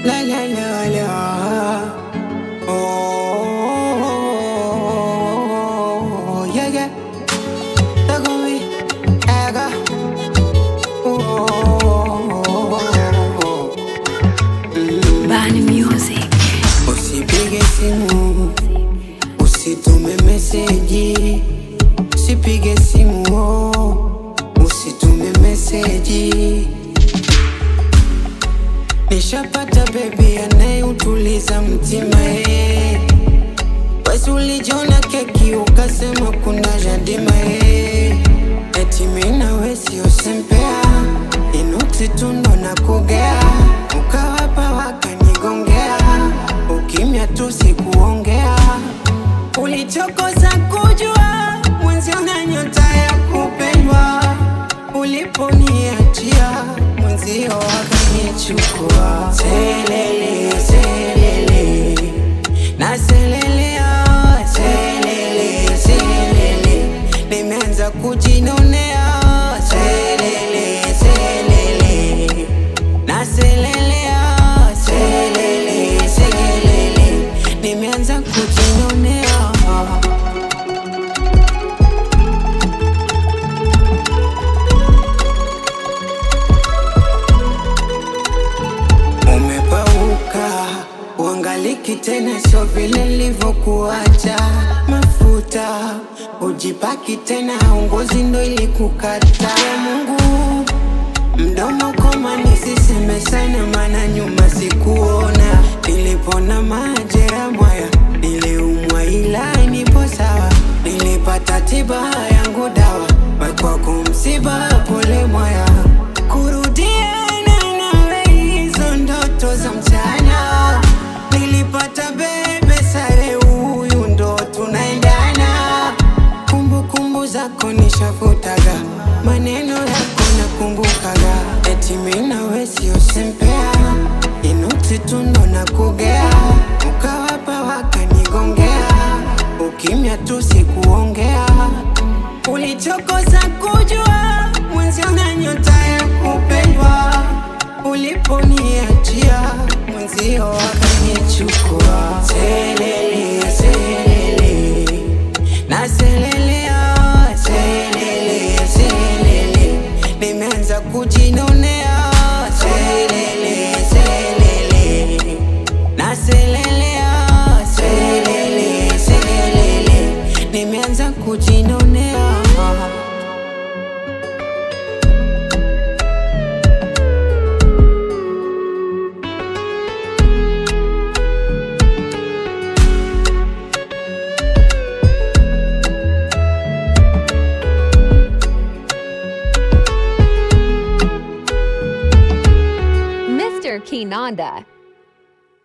La la la la. Oh, yeah, yeah. Look at me, aga. Oh, Bani Music. usipige simu, usitume meseji, usipige simu, oh, usitume meseji. Nishapata bebi anayeutuliza mtima eh. Basi ulijona keki ukasema kuna jadima eh. Eti mimi nawe sio sempea, inuksi tundo na kugea, ukawapa wakanigongea, ukimya tu sikuongea, ulichokosa kujua mwenzio na nyota ya kupendwa, uliponiachia mwenzio wakanichukua. Selele, selele, na selelea, selele, selele, nimeanza kujinonea. Selele, selele, na selelea, selele, selele, nimeanza kujinonea. Umepauka, uangaliki tena, sio vile nilivyokuacha. Mafuta ujipaki tena, ngozi ndo ilikukata. Ya Mungu, mdomo koma, nisiseme sana, maana nyuma sikuona. Nilipona majera mwaya, niliumwa ila nipo sawa. Nilipata tiba yangu dawa, kwako msiba, pole mwaya. Kurudiana nawe hizo ndoto za mchana, nilipata bebe sare, huyu ndo tunaendana. Kumbukumbu zako nishafutaga, maneno yako nakumbukaga, eti mimi nawe sio sempea, inuksi tu ndo nakugea, ukawapa wakanigongea, ukimya tu sikuongea, ulichokosa kujua mwenzio na nyota ya kupendwa, uliponiachia mwenzio wakanichukua. Selele, selele, na selelea, selele, selele, nimeanza kujinonea. Selele, selele, na selelea, selele, selele, nimeanza kujinonea. Mr. Kinanda.